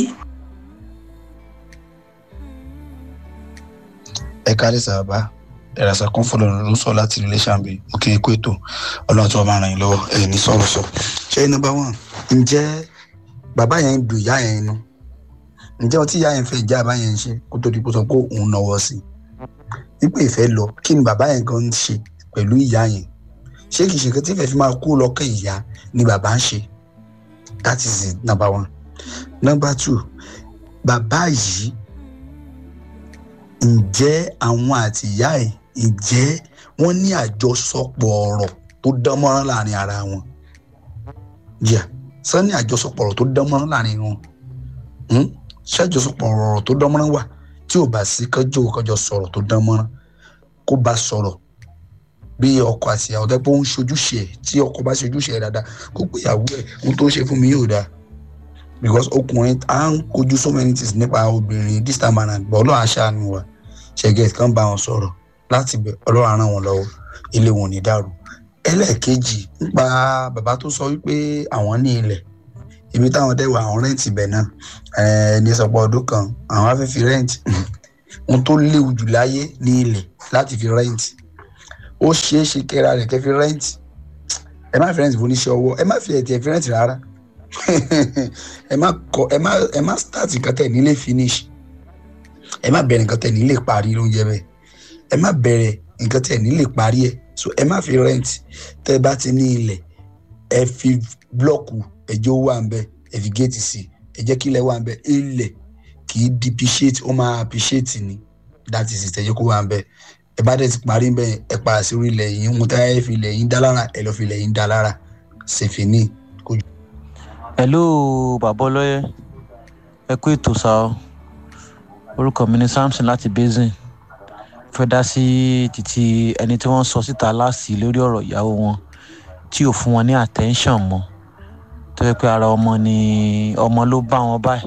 ẹ káàlẹ́ sàbá ẹ̀rọ̀sà kan fọlọ́ ló ń sọ láti ilé ṣàǹbì mo kí n kó ètò ọlọ́run tí wọ́n máa ràn yín lọ́wọ́ ẹ̀ ní sọ̀rọ̀ sọ. ṣé nọmba one ǹjẹ́ bàbá yẹn ń dùn ìyá yẹn inú ǹjẹ́ ọtí ìyá yẹn fẹ́ ìjà bàbá yẹn ń ṣe kó tó di kó sọ pé òun náwó sí i wípé ìfẹ́ lọ kí ni bàbá yẹn gan ń ṣe pẹ̀lú ìyá yẹn ṣé kìí ṣe nǹkan tí ìfẹ́ fi máa kú lọ́kàn ìyá ni bàbá ń ṣe that is it number one number two bàbá yìí ǹjẹ́ àwọn àti ìyá ẹ̀ ǹjẹ́ wọ́n ní àjọsọpọ̀ ọ̀rọ̀ tó dán mọ́rán láàrin ara wọn yẹ sọ ní àjọsọpọ̀ ọ̀rọ̀ tó dán mọ́rán láàrin wọn ṣé àjọsọpọ̀ ọ̀rọ̀ tó dán mọ́rán wà tí ò bá sí kọjọ kọjọ sọ̀rọ̀ tó dán mọ́rán kó bá sọ̀rọ̀ bí ọkọ àti ìyàwó tẹ́ pé ó ń ṣojúṣe ẹ̀ tí ọkọ bá ṣojúṣe ẹ̀ dáadáa kó pé ìyàwó ẹ̀ ohun tó ń ṣe fún mi yóò dáa because ọkùnrin à ń kojú so many things nípa obìnrin this time around gbọ́ ọlọ́run aṣáánu wa ṣẹ̀gẹ̀ kan bá wọn sọ̀rọ̀ láti bẹ̀ ọlọ́run á ràn wọ́n lọ́wọ́ ilé wọn ò ní dàrú ẹlẹ́ẹ̀kejì nípa bàbá tó sọ wípé àwọn ní ilẹ̀ ibi táwọn dẹ́wọ̀ àwọn rẹ́ǹtì ibẹ̀ náà ẹni sọpọ̀ ọdún kan àwọn á fẹ́ fi rẹ́ǹtì ohun tó léwu jù láyé ní ilẹ̀ láti fi rẹ́ǹtì ó ṣeé ṣe kẹ́ra rẹ̀ kẹ́ fi rẹ́ǹtì ẹ má fi rẹ́ǹtì fún oníṣẹ́ ọwọ́ ẹ má fi ẹ̀tì ẹ̀ fi rẹ́ǹtì rárá ẹ má kọ ẹ má ẹ má start nǹkan tẹ̀ nílé finish ẹ má bẹ̀rẹ̀ nǹkan tẹ̀ nílé parí lóúnjẹ bẹ́ẹ̀ ẹ má bẹ̀rẹ̀ nǹkan tẹ̀ nílé parí ẹ̀ so ẹ má fi rẹ́ǹtì tẹ́ ẹ bá ti ní ilẹ̀ ẹ fi blọ́ọ̀kù ẹjọ́ wà ń bẹ ẹ fi géètì sí ẹ jẹ́ kí ilẹ̀ wà ń bẹ ilẹ̀ kì í depreciate ó máa appreciate ni that is it ẹ jẹ́ kó wà ń bẹ ẹ bá dẹ̀ ti parí ń bẹ ẹ padà sí orí ilẹ̀ yìí ń tẹ́ ẹ fi ilẹ̀ yìí dá lára ẹ lọ́ọ́ fi ilẹ̀ yìí dá lára ṣèfìní kò hello bàbá ọlọ́yẹ ẹ kú ètò sá ọ orúkọ mi ni samson láti basin fẹ́ dá sí títí ẹni tí wọ́n sọ síta láàsì lórí ọ̀rọ̀ ìyàwó wọn tí ò fún wọn ní attention mọ́ tó yẹ pé ara ọmọ ni ọmọ ló bá wọn báyìí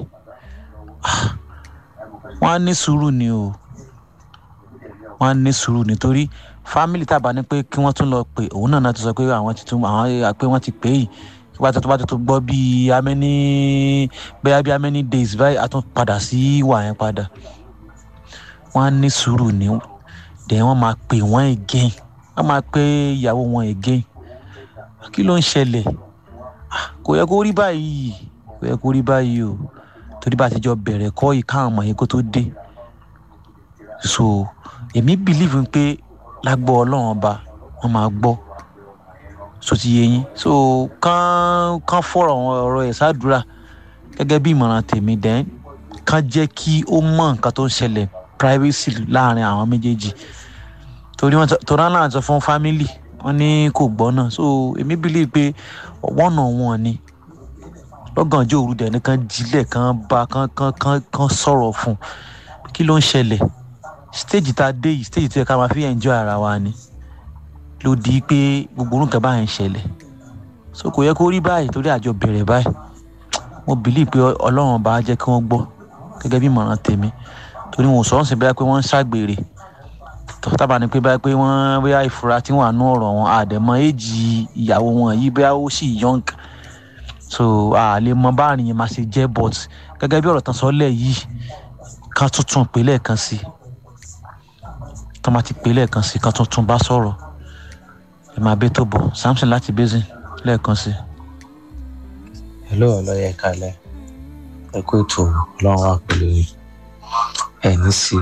wọ́n á ní sùúrù ni o wọ́n á ní sùúrù nítorí fámìlì tàbá ní pé kí wọ́n tún lọ pè òun náà náà ti sọ pé àwọn ti tún àwọn pé wọ́n ti pè é yìí tó bá tó bá tó gbọ́ bíi amẹ́ní bẹ́ẹ̀ bíi amẹ́ní days báyìí a tún padà sí ìwà yẹn padà wọ́n á ní sùúrù ní dẹ̀ wọ́n máa pè wọ́n again wọ́n máa pè ìyàwó wọn again kí ló ń ṣẹlẹ̀ kò yẹ kó rí báyìí kò yẹ kó rí báyìí o torí bá a ti jọ bẹ̀rẹ̀ kọ́ yìí káwọn ọmọ yẹn kó tó dé so èmi believe pé lágbọ́ ọlọ́run ọba wọ́n máa gbọ́ so ti yé yín so kán kán fọ̀rọ̀ ọ̀rọ̀ ẹ̀ sádùúrà gẹ́gẹ́ bí ìmọ̀ràn tèmi dẹ́n kán jẹ́ kí ó mọ̀ nǹkan tó ń ṣẹlẹ̀ privacy láàrin àwọn méjèèjì torí wọn torí wọn náà sọ fún family wọn ní kò gbọ́ náà so èmi believe pé one on one ni lọ́gànjọ́ òru dẹ̀ ní kán jílẹ̀ kán bá kán kán kán kán sọ̀rọ̀ fún kí ló ń ṣẹlẹ̀ stage tá a dé yìí stage tó yẹ ká máa fi enjoy ara wa ni ló di pé gbogbo orúkọ báyìí ń ṣẹlẹ̀ so kò yẹ kó rí báyìí torí àjọ bẹ̀rẹ̀ báyìí mo believe pé ọlọ́run bá jẹ́ kí wọ́n gbọ́ gẹ́gẹ́ bí ìmọ̀ràn tèmi torí wọn ò sọ̀rọ̀ sí báyìí pé wọ́n ń ṣàgbèrè tábà ní pé báyìí pé wọ́n bóyá ìfura tí wọ́n àánú ọ̀rọ̀ wọn àdẹ̀mọ́ èjì ìyàwó wọn yìí bóyá ó sì young so a lè mọ báàrin yẹn máa ṣe jẹ́ but gẹ́gẹ́ bí ọ̀rọ̀ tán sọ́lẹ̀ yìí kan tuntun pé lẹ́ẹ̀kan sí tán máa ti pé lẹ́ẹ̀kan sí kan tuntun bá sọ̀rọ̀ ẹ máa bẹ́ tó bọ̀ samson láti basin lẹ́ẹ̀kan sí. hello ọlọ́yẹ kalẹ̀ ẹ kó ètò ọlọ́run wà pẹ̀lú ẹ ní sí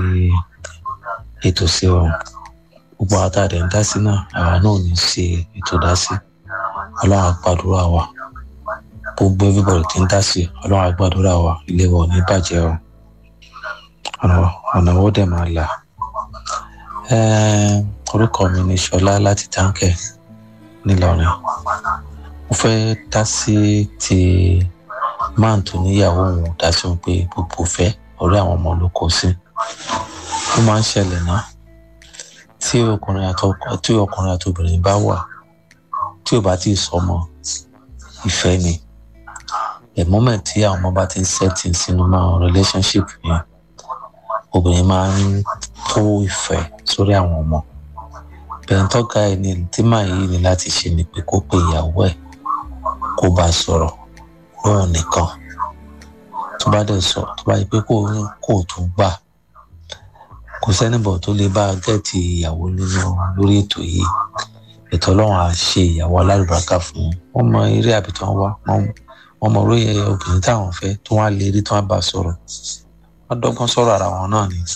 ètò sí ọ gbogbo àwọn àtàdé ń dá sí náà àwa náà ò ní ṣe ètò dá sí ọlọ́run àgbàdúrà wa gbogbo everybody ti ń dá sí ọlọ́run àgbàdúrà wa ilé wa ò ní bàjẹ́ o ọ̀nà wo dẹ̀ máa là orúkọ mi ni ṣọlá láti táǹkẹ̀ nílọrin mo fẹ́ dá sí ti máà tó níyàwó òun dá sí wọn pé gbogbo fẹ́ ọ̀rẹ́ àwọn ọmọ ló kó sí ó máa ń ṣẹlẹ̀ náà tí ọkùnrin àtọkọ tí ọkùnrin àti obìnrin bá wà tí ò bá tí ì sọmọ ìfẹ́ ni the moment tí àwọn ọmọ bá ti ń setting sínú máa relationship yẹn obìnrin máa ń kó ìfẹ́ sórí àwọn ọmọ bẹ́ẹ̀ tọ́ka ẹ̀ ní tí màá yìí ní láti ṣe ni pé kó pe ìyàwó ẹ̀ kó bá sọ̀rọ̀ lóhùn nìkan tó bá dẹ̀ sọ tó bá yẹ pé kó kó tún gbà kò sẹ́nìbọ̀ tó lè bá gẹ̀ẹ́tì ìyàwó nínú lórí ètò yìí ètò ọlọ́run á ṣe ìyàwó alálùbáríkà fún wọn mọ eré àbí tí wọ́n wá wọ́n mọ orí obìnrin táwọn fẹ́ tó wá lè rí tí wọ́n bá sọ̀rọ̀ wọ́n dọ́gbọ́n sọ̀rọ̀ ara wọn náà ni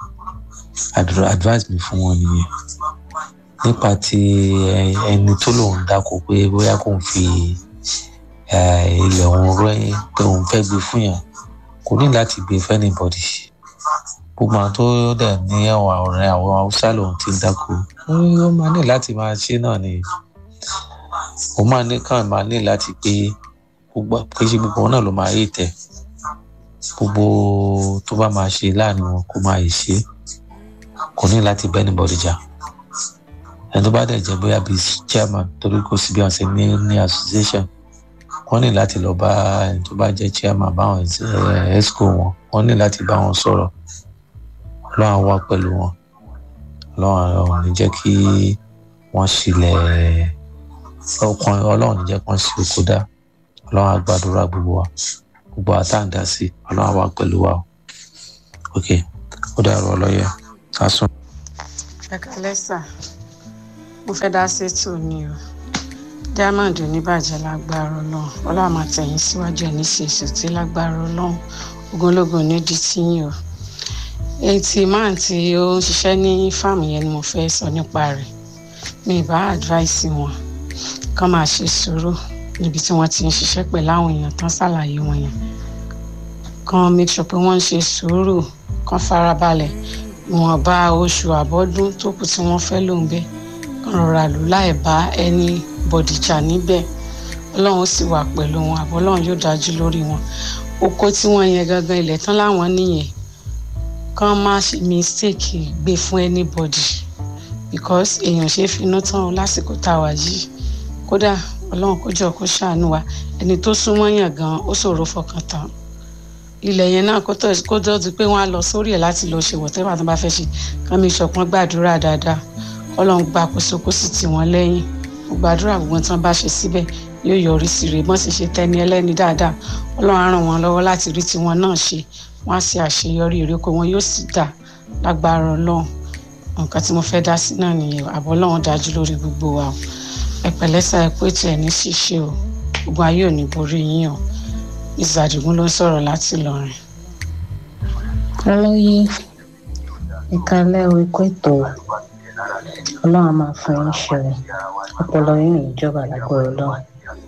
advice mi fún wọn nìyẹn nípa ti ẹni tó lòun dáko pé bóyá kò ń fi ilẹ̀ òun rẹ́ pé òun fẹ́ gbé fún yàn kò ní láti gbé fún anybody gbogbo àwọn tó dẹ̀ ní ẹ̀wọ̀n ọ̀rẹ́ àwọn haúsá lòun ti ń dáko ó máa ní láti máa ṣe náà ni ó máa ní kàn máa ní láti pé gbogbo kì í ṣe gbogbo wọn náà ló máa yé tẹ gbogbo tó bá máa ṣe láàrin wọn kó máa yè ṣe kò ní láti bẹ́ anybody jà ẹni tó bá dẹ̀ jẹ́ bóyá bíi chairman torí kò sí bí wọ́n ṣe ní ní association wọ́n ní láti lọ bá ẹni tó bá jẹ́ chairman báwọn esco wọn wọ́n ní láti bá wọn sọ̀rọ̀ ọlọ́run wá pẹ̀lú wọn ọlọ́run ọ̀hún ní jẹ́ kí wọ́n ṣílẹ̀ ọkàn ọlọ́run ní jẹ́ kí wọ́n ṣí oko dá ọlọ́run àgbàdúrà gbogbo wa gbogbo àtàǹdà sí ọlọ́run wá pẹ̀lú wa ok ó dàrú ọlọ́yẹ sásùn. ẹ kálẹ́ sà mo fẹ́ dá sétò ni o diamond oníbàjẹ́ lágbára ọlọ́run ọlọ́run máa tẹ̀yìn síwájú ẹ̀ ní ṣèṣù tí lágbára ọlọ́run ogunlógun nídìí tíyìn o etí máà tí ó ń ṣiṣẹ́ ní fáàmù yẹn ni mo fẹ́ sọ nípa rẹ̀ mi bá advice wọn kán máa ṣe sùúrù níbi tí wọ́n ti ń ṣiṣẹ́ pẹ̀lú àwọn èèyàn tán ṣàlàyé wọn yẹn kán make sure pé wọ́n ń ṣe sùúrù kán farabalẹ̀ ìwọ̀nba oṣù àbọ́dún tó kù tí wọ́n fẹ́ lò ń bẹ́ẹ̀ rọra lò láì bá ẹni bọ̀dìjà níbẹ̀ ọlọ́run sì wà pẹ̀lú wọn àbọ̀ ọlọ́run yóò dájú lórí wọn oko tí wọ́n yẹn gangan ilẹ̀ tán láwọn nìyẹn kán má ṣe mistake gbé fún anybody because èèyàn ṣe é finú tán o lásìkò tá a wà yìí kódà ọlọ́run kó jọ kó ṣàánú wa ẹni tó súnmọ́ yàn gan ó ṣòro fọkàn tán ilẹ̀ yẹn náà kó tó di pé wọ́n á lọ sórí ẹ̀ láti lọ ṣe wọ̀tẹ́wà tó bá fẹ́ ṣe kán mi ṣọpọ́n gbàdúrà dáadáa ọlọ́run gba àkóso kó sì tì wọ́n lẹ́yìn gbàdúrà gbogbo tí wọ́n bá ṣe síbẹ̀ yóò yọrí sí rè bọ́n sì ṣe tẹ́ni ẹlẹ́ni dáadáa ọlọ́run á ràn wọ́n lọ́wọ́ láti rí tiwọn náà ṣe wọ́n á ṣe àṣeyọrí ìrékò wọn yóò sì dà lágbára ọlọ́run nǹkan tí mo fẹ́ dá sí náà nìyẹn àbọ̀ ọlọ́run dájú lórí gbogbo wa o ẹ̀pẹ̀lẹ́sà ẹ̀ pé tiẹ̀ ní ṣíṣe o gbogbo ayé ò ní borí yín o ìzàdìgún ló ń sọ̀rọ̀ láti Ìlọrin. ọlọ́yẹ ìkàlẹ̀ ikú ètò ọlọ́run máa fún yín ṣe ọpọlọ yín ìjọba lágbára ọlọ́run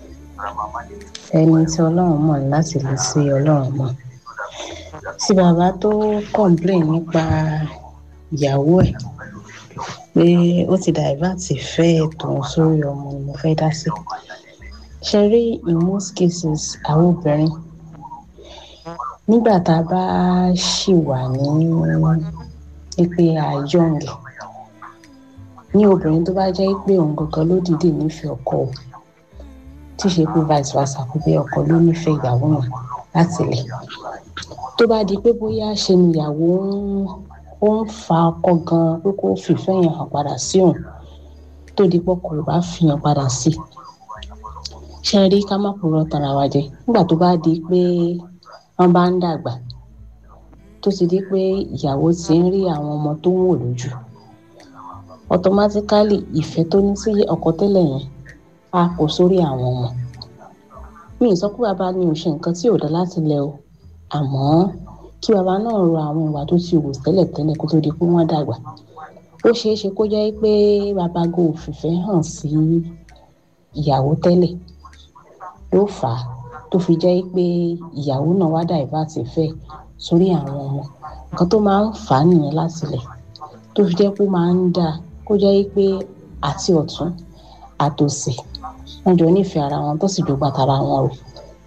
ẹni tí ọlọ́run mọ̀ láti lè sí ọlọ́run mọ̀ tí bàbá tó complain nípa ìyàwó ẹ̀ pé ó ti dàìbàtì fẹ́ tòun sórí ọmọ ni mo fẹ́ dá sí ṣe rí in most cases àwọn obìnrin nígbà tá a bá ṣì wà ní pé àyọǹgì ní obìnrin tó bá jẹ́ pé òun gangan ló dìde nífẹ̀ẹ́ ọkọ o tí ṣe pé vice versa kó pé ọkọ ló nífẹ̀ẹ́ ìyàwó yẹn láti lẹ̀ tó bá di pé bóyá ṣe ni ìyàwó ó ń fa ọkọ gan pé kó fìfẹ́ yẹn hàn padà sí òun tó di pé ọkọ rẹ̀ bá fi hàn padà sí ṣe rí ká má purọ́ tara wa jẹ nígbà tó bá di pé wọ́n bá ń dàgbà tó ti di pé ìyàwó ti ń rí àwọn ọmọ tó ń wò lójú automatically ìfẹ́ tó ní sí ọkọ tẹ́lẹ̀ yẹn á kó sórí àwọn ọmọ mi ì sọ pé bàbá ni ò ṣe nǹkan tí ò dá láti lẹ o àmọ́ kí bàbá náà ro àwọn ìwà tó ti wù tẹ́lẹ̀tẹ́lẹ̀ kó tó di pé wọ́n dàgbà ó ṣeé ṣe kó jẹ́ pé bàbá go òfìfẹ́ hàn sí ìyàwó tẹ́lẹ̀ ló fà á tó fi jẹ́ pé ìyàwó náà wá divert ìfẹ́ sórí àwọn ọmọ nǹkan tó máa ń fà á nìyẹn láti lẹ̀ tó fi jẹ́ pé ó máa ń dáa kó jẹ́ pé àti ọ̀tún àtòsì wọ́n jọ nífẹ̀ẹ́ ara wọn tó sì dọ́gba tara wọn rò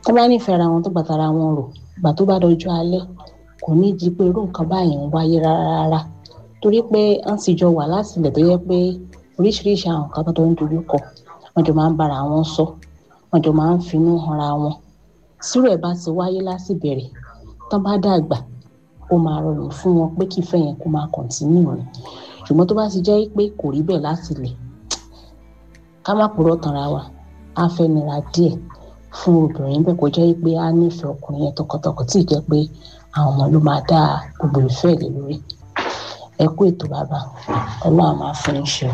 tó bá nífẹ̀ẹ́ ara wọn tó gbà tara wọn rò ìgbà tó bá dọjọ́ alẹ́ kò ní di pé irú nǹkan báyìí ń wáyé rárá rárá torí pé wọ́n ti jọ wà láti ilẹ̀ tó yẹ pé oríṣiríṣi àwọn nǹkan tó ń dojú kọ wọ́n jọ máa ń bára wọn sọ wọ́n jọ máa ń finú hanra wọn sírò ẹ̀ bá ti wáyé láti bẹ̀rẹ̀ tán bá dàgbà ó máa rọrùn fún wọn pé kífẹ́ yẹn kó máa kọ̀ǹtínú ni ṣùgbọ́n tó bá ti jẹ́ pé kò rí bẹ́ẹ̀ láti ilẹ̀ ká má purọ́ tanra wa á fẹ́ nira díẹ̀ fún obìnrin bẹ́ẹ̀ kó jẹ́ pé á nífẹ̀ẹ́ ọkùnrin yẹn tọkàntọkàn tí ì jẹ́ pé àwọn ọmọ ló máa dá gbogbo ìfẹ́ lé lórí ẹ kú ètò bàbá ọlọ́run máa fún yín ṣe o.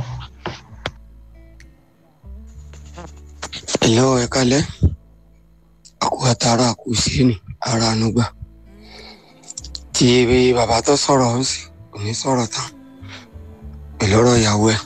ẹ̀lẹ́ ẹ kálẹ́ àkó àtàrà àkó síni ara ànúgbà tí ebi bàbá tó sọ̀rọ̀ ó sì kò ní sọ̀rọ̀ tán pẹ̀lú ọ̀rọ̀ ìyàwó ẹ̀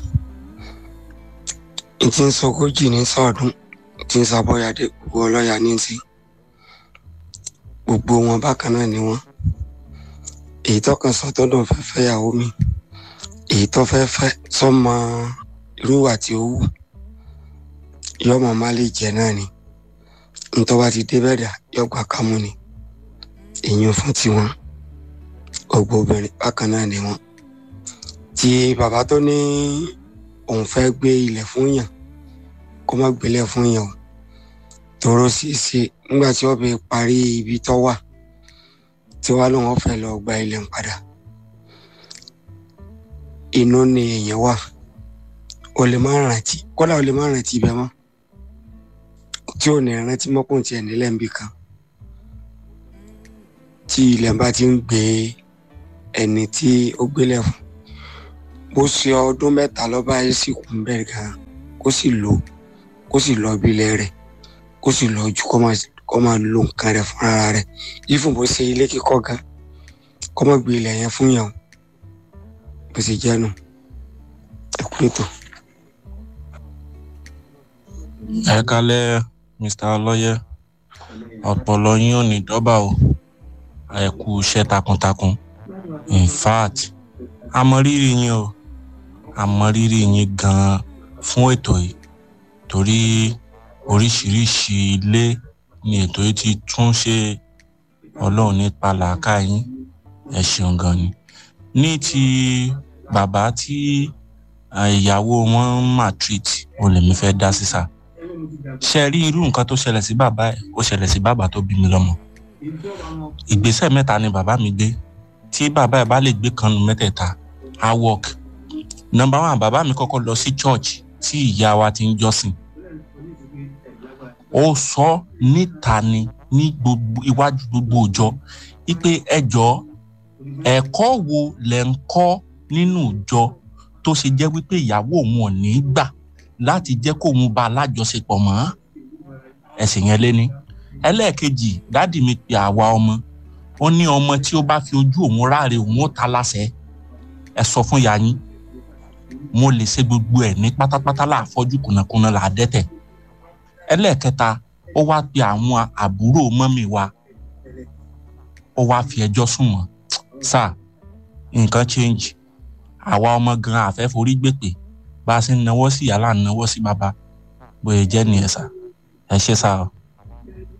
n ti ń sọgójì ní sọ̀ọ́dún n ti ń sàbọ̀yàdé gbogbo ọlọ́yà ní ti gbogbo wọn bákan náà ni wọn èyí tó kàn sọ tó dùn fẹ́ fẹ́ ìyàwó mi èyí tó fẹ́ fẹ́ sọ́mọ irú ìwà tí ó wù yọmọ má lè jẹ náà ni ntọ́ bá ti débẹ̀ dà yọgbà kámú ni èyàn fún tiwọn gbogbo obìnrin bákan náà ni wọn tí bàbá tó ní òun fẹ́ gbé ilẹ̀ fún yàn kó má gbélé fún yàn o tòró ṣeéṣe nígbà tí wọ́n bẹ parí ibi tó wà tí wàá lóun fẹ́ lọ gba ilẹ̀ ń padà inú ni èèyàn wà o lè má rántí kódà o lè má rántí ibẹ̀ mọ́ tí ò ní rántí mọ́kùn tiẹ̀ nílẹ̀ ń bì kan tí ilẹ̀ bá ti ń gbé ẹni tí ó gbélẹ̀ fún bó ṣe ọdún mẹ́ta lọ́ba yìí sì kún bẹ́ẹ̀ gan kó sì lò kó sì lọ ibilẹ̀ rẹ̀ kó sì lọ ju kó máa lo nǹkan rẹ̀ fúnra rẹ̀ ìfún bó ṣe ilé kíkọ́ gan kó má gbé ilẹ̀ yẹn fún yàn bó ṣe jẹ́ nù ẹ̀kú ètò. ẹ kálẹ́ mr ọlọ́yẹ ọpọlọ yín ò ní dọ́bà o ẹ kú iṣẹ́ takuntakun in fact àmọrírì yín o àmọrírì yín gan-an fún ètò yìí torí oríṣiríṣi ilé ni ètò yìí ti tún ṣe ọlọ́run nípa làákà yín ẹ ṣeun gan ni ní ti bàbá tí ìyàwó wọn máa treat o lèmi fẹ́ dá sísà ṣe rí irú nǹkan tó ṣẹlẹ̀ sí bàbá ẹ̀ ó ṣẹlẹ̀ sí bàbá tó bí mi lọ́mọ ìgbésẹ̀ mẹ́ta ni bàbá mi gbé tí bàbá ẹ̀ bá lè gbé kan nu mẹ́tẹ̀ẹ̀ta á work number one bàbá mi kọ́kọ́ lọ sí church tí ìyá wa ti ń jọ́sìn ó sọ níta ni ní gbogbo iwájú gbogbo òjọ wípé ẹjọ́ ẹ̀kọ́ wo lẹ̀ ń kọ́ nínú ìjọ tó ṣe jẹ́ wípé ìyàwó òun ò ní gbà láti jẹ́ kóun bá alájọṣepọ̀ mọ́ ẹ̀sìn yẹn léní ẹlẹ́ẹ̀kejì dádì mi pe àwa ọmọ ó ní ọmọ tí ó bá fi ojú òun ráre òun ó ta láṣẹ ẹ sọ fún ìyá yín mo lè ṣe gbogbo ẹ̀ ní pátápátá láàfọ́jú kùnàkùnà là á dẹ́tẹ̀ ẹlẹ́ẹ̀kẹta ó wá pe àwọn àbúrò mọ́mì wa ó wá fi ẹjọ́ sùn wọ́n sáà nǹkan change àwa ọmọ gan àfẹ́ forí gbèpè bá a ṣe ń nawọ́ sí yàrá ń nawọ́ sí bàbá bóyá jẹ́ nìyẹn sá ẹ ṣe sá o.